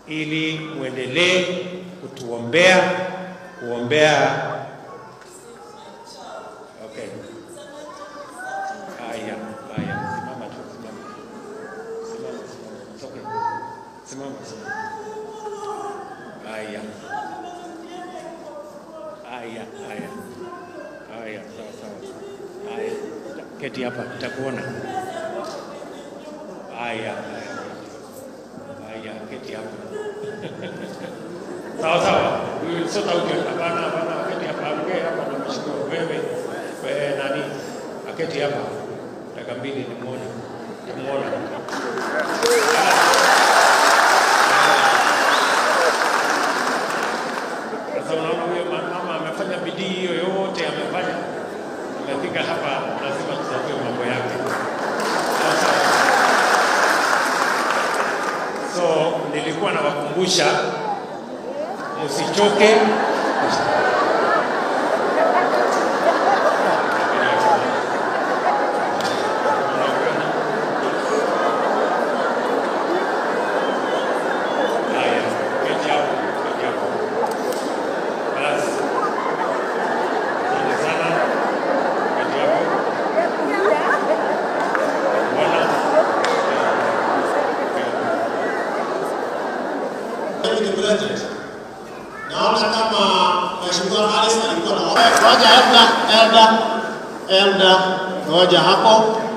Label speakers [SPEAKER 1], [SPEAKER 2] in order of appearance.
[SPEAKER 1] ili muendelee kutuombea, kuombea okay. Haya, haya, simama tu, simama. Simama, simama. It's okay. Simama, simama. Haya. Haya, haya. Haya, sawa sawa. Haya. Keti hapa, nitakuona. Haya, haya. Haya, keti hapa. Sawa sawa. Huyu sio tauti hapana, hapana, keti hapa. Ongea hapa na mshukuru wewe. Wewe nani? Aketi hapa. Dakika mbili nimuone. Nimuona. Sasa unaona huyo ma- mama amefanya bidii hiyo yote amefanya, amefika hapa, lazima tutatue mambo yake. Sasa, so nilikuwa nawakumbusha msichoke. Haya, keti hapo, keti hapo. Basi. Asante sana. Keti hapo. Bwana.
[SPEAKER 2] Deputy President, naona kama Mheshimiwa Alice alikuwa na ngoja elda elda elda ngoja hapo